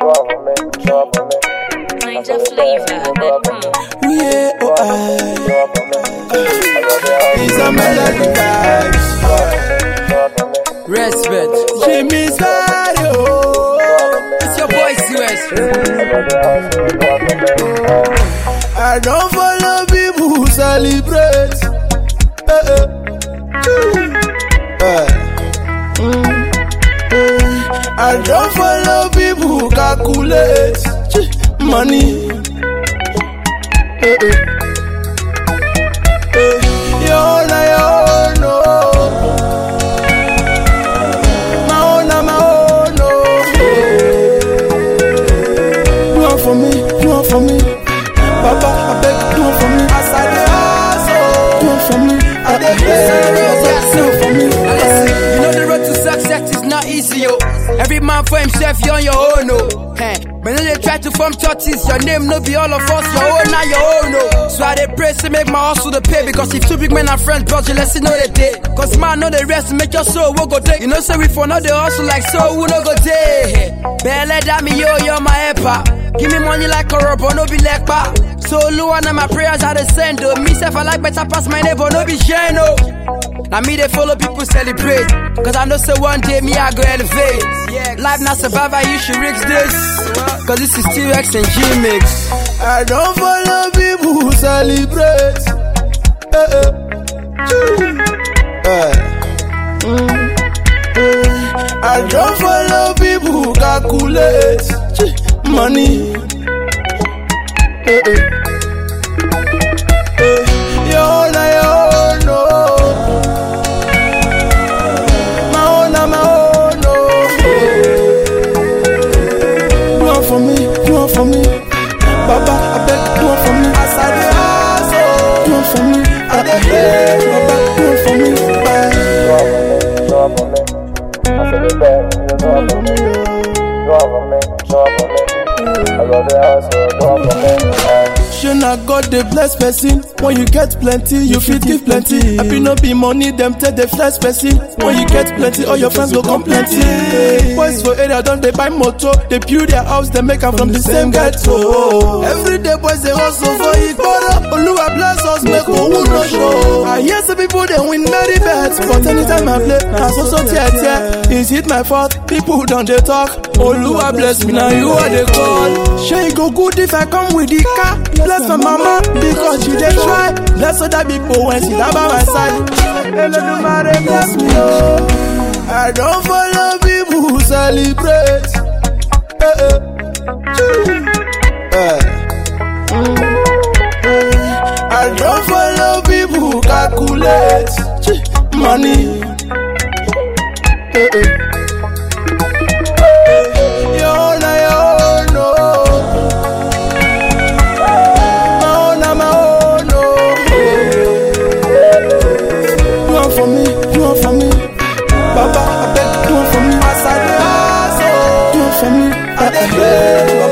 Ninja flavor. Yeah, oh I. It's a melody vibes. Respect. Jimmy Sadio. It's your boy CUS. I don't follow people who celebrate. Eh, eh. Eh. Mm. Eh. I don't follow people who calculate Chee. money. Eh, eh. Eh. Your own, na your own, oh. My own, na my own, oh. Do it for me, do it for me. Papa, I beg, do it for me. As I dey hustle, do it for me. I dey beg, do it for me. Now listen, you know the road to success is not easy, yo. Every man for himself, you on your own, no. Hey, but then they try to form churches, your name no be all of us, your own now your own, no. So I dey pray to make my hustle the pay because if two big men are friends, bros, you let's see know they day. Cause man know the rest, make your soul will go take. You know, say we for not the hustle like so, we no go day. Belle that me, yo, you're my helper. Give me money like a rubber, no be like pa. So Lua and my prayers are the send, oh. Me self, I like better pass my neighbor, no be shame, no. Now me they follow people celebrate Cause I know say one day me I go elevate Life not survivor you should risk this Cause this is T-Rex and G-Mix I don't follow people who celebrate. Eh, eh. Chee. Eh. Mm. Eh. I don't follow people who calculate Chee. money. Eh, eh. Eh. Your own, na your own, oh. My own, na my own, oh. Do it for me, do it for me. Baba, I beg, do it for me. As I dey hustle, do it for me. I dey beg, Baba, do it for me. Bye. Shey na God dey bless person when you get plenty you fit give plenty. Happy no be money dem take dey flex person when you get plenty all your friends go come plenty. Boys for area don dey buy motor dey build their house dem make am from the same ghetto. Everyday boys dey hustle for igboro Oluwa bless us make owu no show. I hear say people dey win merry bets but anytime I play na so so tear tear. Is it my fault? People don dey talk. Oluwa bless me na you I dey call. Shey e go good if I come with the car? Bless my mama because she dey try. Bless other people when she dey by my side. Elodumare bless me oh. I don follow people who celebrate. Eh, eh. Chee. Eh. Mm. Eh. I don follow people who calculate Chee. money. Eh, eh. Your own, na your own, oh. My own, na my own, oh. Do it for me, do it for me. Baba, I beg, do it for me. As I dey hustle, do it for me. I dey beg,